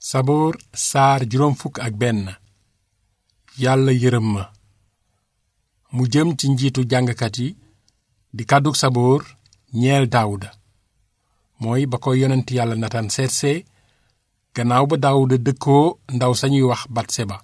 saboor saar juróom fukk ak benn yàlla yërëm ma mu jëm ci njiitu jàngkat yi di kàddug saboor ñeel daawuda mooy ba ko yonent yàlla natan seetsee gannaaw ba daawuda dëkkoo ndaw sañuy wax batseba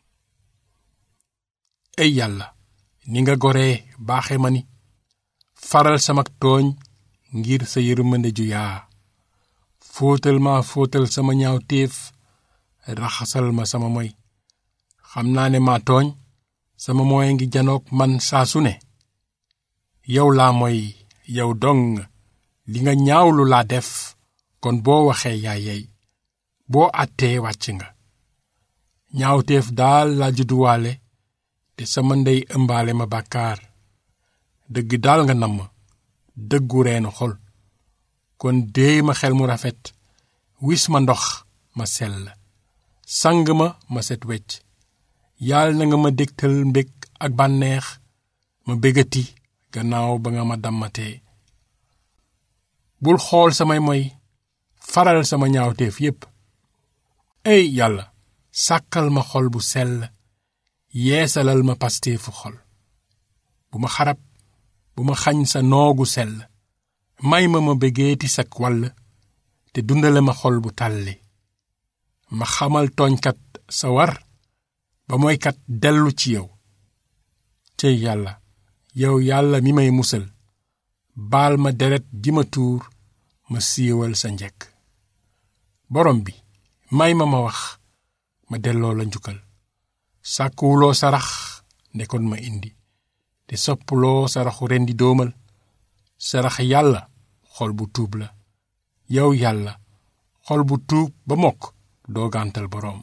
ey yàlla ni nga goree baaxe ma ni faral samak tooñ ngir sa yërmande ju yaa fóotal ma fóotal sama ñaaw téef raxasal ma sama moy xam naa ne maa tooñ sama mooy ngi janoog man saa su ne yow laa moy yow dong li nga ñaawlu laa def kon boo waxee yaa yey boo àttee wàcc nga ñaawteef daal laa judduwaale te sama ndey ëmbaale ma bàkkaar dëgg daal nga namm dëggu reenu xol kon déey ma xel mu rafet wis ma ndox ma sell sang ma ma set wecc yàlla na nga ma dégtal mbég ak bànneex ma bégati gannaaw ba nga ma dammatee bul xool samay moy faral sama ñaawteef yépp ey yàlla sàkkal ma xol bu sell yeesalal ma pasteefu xol bu ma xarab bu ma xañ sa noogu sell may ma ma bégeeti sak wàll te dundale ma xol bu tàlli ma xamal tooñkat sa war ba mooykat dellu ci yow cey yàlla yow yàlla mi may musal baal ma deret ji ma tuur ma siiwal sa njekk borom bi may ma ma wax ma delloo la njukkal sàkkuwuloo sarax ndekoon ma indi te soppuloo saraxu rendi doomal sarax yàlla xol bu tuub la yow yàlla xol bu tuub ba mokk doo gàntal boroom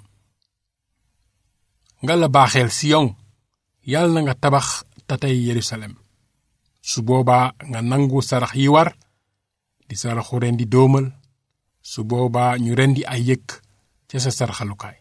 nga la baaxeel siyon yàlla na nga tabax tatay yerusalem su boobaa nga nangu sarax yi war di saraxu rendi doomal su boobaa ñu rendi ay yëkk ca sa saraxalukaay